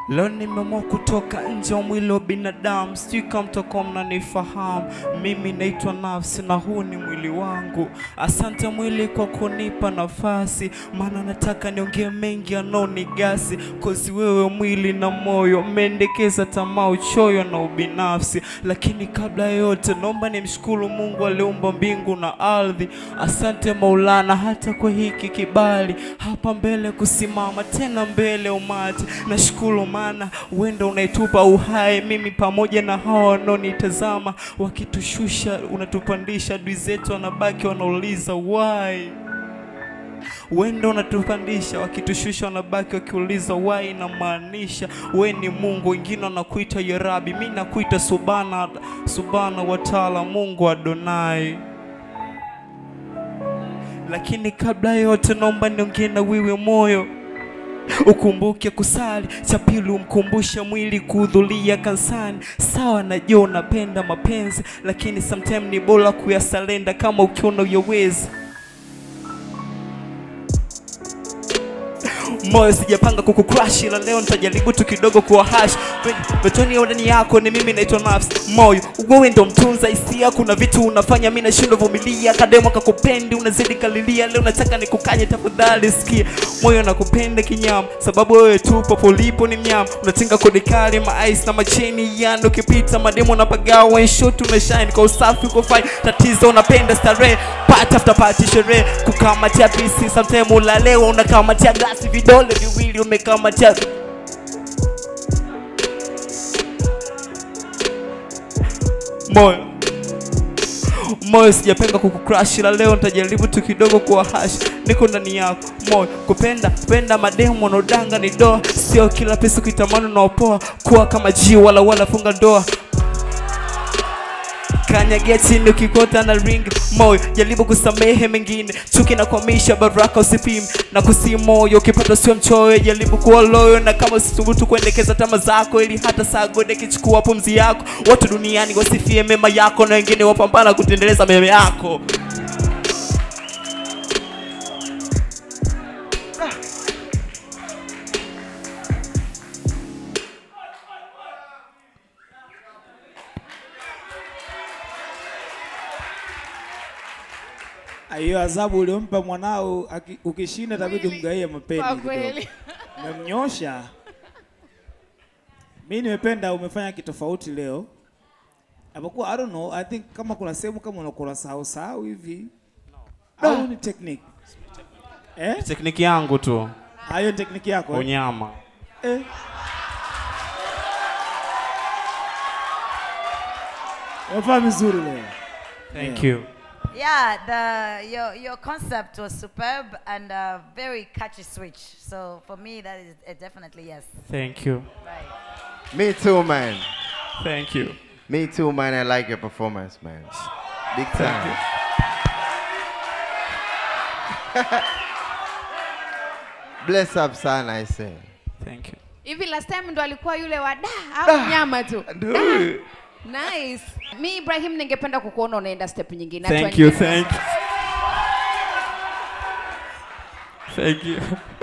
Leo nimeamua kutoka nje ya mwili wa binadamu, sijui kama mtakuwa mnanifahamu. Mimi naitwa nafsi na huu ni mwili wangu. Asante mwili kwa kunipa nafasi, maana nataka niongee mengi yanaonigasi, kozi wewe mwili na moyo umeendekeza tamaa, uchoyo na ubinafsi. Lakini kabla ya yote, naomba nimshukuru Mungu aliumba mbingu na ardhi. Asante Maulana hata kwa hiki kibali hapa mbele kusimama tena mbele ya umati. Nashukuru maana wenda unaitupa uhai mimi pamoja na hawa wanaonitazama, wakitushusha unatupandisha, adui zetu wanabaki wanauliza why wenda unatupandisha, wakitushusha wanabaki wakiuliza why. Inamaanisha we ni Mungu, wengine wanakuita Yarabi, mi nakuita Subhana, Subhana wa Taala, Mungu Adonai. Lakini kabla ya yote, naomba niongee na wewe moyo ukumbuke kusali. Cha pili umkumbushe mwili kuhudhuria kanisani. Sawa, najua unapenda mapenzi, lakini sometime ni bora kuyasalenda kama ukiona uyawezi. Moyo sijapanga kukucrush, ila leo nitajaribu tu kidogo kuwa hash betoni ya ndani yako. Ni mimi naitwa nafsi. Moyo wewe ndo mtunza hisia, kuna vitu unafanya mimi nashindwa vumilia. Kademo kakupendi unazidi kalilia, leo nataka nikukanye, tafadhali sikia. Moyo nakupenda kinyama, sababu wewe tu popo ulipo ni mnyama. Unatinga kodi kali ma ice na macheni yando, ukipita mademo na pagawa shot, una shine kwa usafi, uko fine. Tatizo unapenda starehe, party after party, sherehe kukamatia pisi, sometimes ulalewa unakamatia glasi, vidole viwili umekamatia moyo moyo sijapenda kukucrush ila leo nitajaribu tu kidogo kuwa hash niko ndani yako moyo kupenda penda mademu wanaodanga ni doa sio kila pesa kuitamani unaopoa kuwa kama ji wala wala funga ndoa kanyagia chini ukikota na ring moyo jaribu kusamehe mengine chuki na kuamisha baraka usipime na kusi moyo ukipata sio mchoyo jaribu kuwa loyo na kama usithubutu kuendekeza tama zako ili hata saa gode kichukua pumzi yako watu duniani wasifie mema yako na wengine wapambana kutendeleza mema yako hiyo adhabu uliompa mwanao aki- ukishinda itabidi umgaie mapeni Kwa kidogo. kweli. Umemnyosha. Mi nimependa umefanya kitofauti leo. Apokuwa I don't know, I think kama kuna sehemu kama unakula sahau sahau hivi. Au ni technique? Eh? tekniki yangu tu Hayo ni technique yako. eh? unyama Eh. Umefanya vizuri leo. thank you Yeah, the your your concept was superb and a very catchy switch. So for me, that is uh, definitely yes. thank you Right. Me too, man. thank you Me too, man. I like your performance, man. Big time. Bless up, son, I say. thank you hivi last time ndo alikuwa yule wa da au nyama tu Da. nice mi ibrahim ningependa kukuona unaenda step nyingine Hatua thank you nyingine. thank you thank you